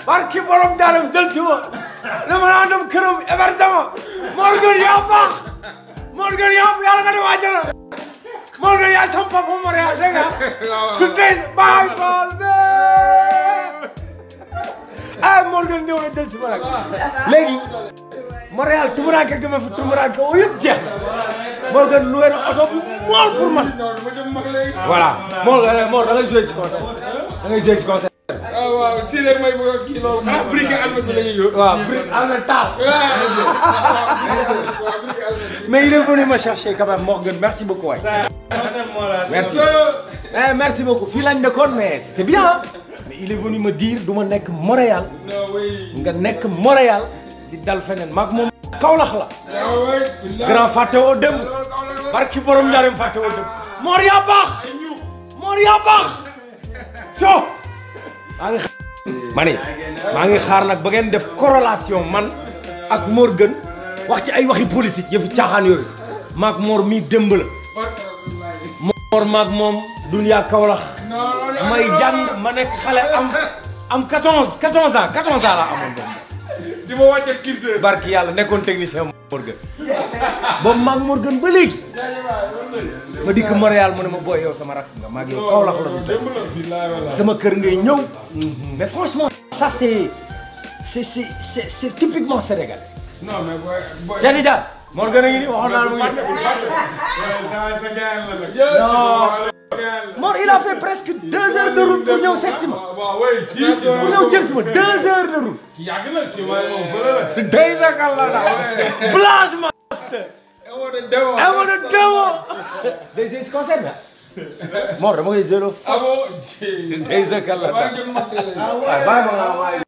barki borom daaram jël si ma dama naa dem këram hébergement Morgan yaa baax Morgan yaa yàlla nga dem àjjana Morgan yaa sama papa Montréal dégg nga today bye ball ah Morgan ñëw na jël si ma nag léegi Montréal tumuraanke gi ma fi tumuraanke woo yëpp jeex na Morgan loué na oto bu mool pour man voilà Morgan Mor da ngay joué si concert da ngay joué si concert waaw waaw si rek may bëgg a kii loolu. ah brique almet bi la ñuy yóbbu. waaw brique almet taal waaw brique almet. mais il est venu me chercher quand même Morgan merci beaucoup waay merci eh merci beaucoup fii lañ nekkoon mais c'était bien hein. mais il est venu me dire du ma nekk Montréal non oui. nga nekk Montréal di dal feneen maag moom Kaolack la waaw oui. grand fàtte woo dem barki borom njaarim fàtte woo dem Mor yaa baax Mor yaa baax so maa ngi xaar ma ne maa ngi xaar nag ba ngeen def corrélation man ak Morgan wax ci ay waxi politique yëfi caaxaan yooyu maag Mor mii démb la Mor maag moom dunya Kaolack may jàng ma nekk xale am am 14 14 ans 14 ans laa amoon boobu di ma wàcce curseur. barki yàlla nekkoon technicien Morgan boobu maag Morgan ba léegi ma dikk Montréal mu ne ma booy yow sama rakk nga maag yow Kaolack la du tey billaay wallaay. sama kër ngay ñëw mais franchement ça c'est c'est c'est c'est c'est typiquement sénégalais non mais booy booy. Cheikh Tidiane Morgan a ngi nii waxoon naa la mu ngi non Mor il a fait presque deux heures de route pour ñëw seet si ma waaw oui si si. pour ñëw jël si ma deux heures de route kii yàgg na kii waaye moom fële la. c'est deux heures kan la daal blanchement amoo de demoo. amoon na démo des is concert na Mor dama koy zéro amoo. deux heures kan la maa daal ngi jëm mag de la. waaye bàyyi ma nga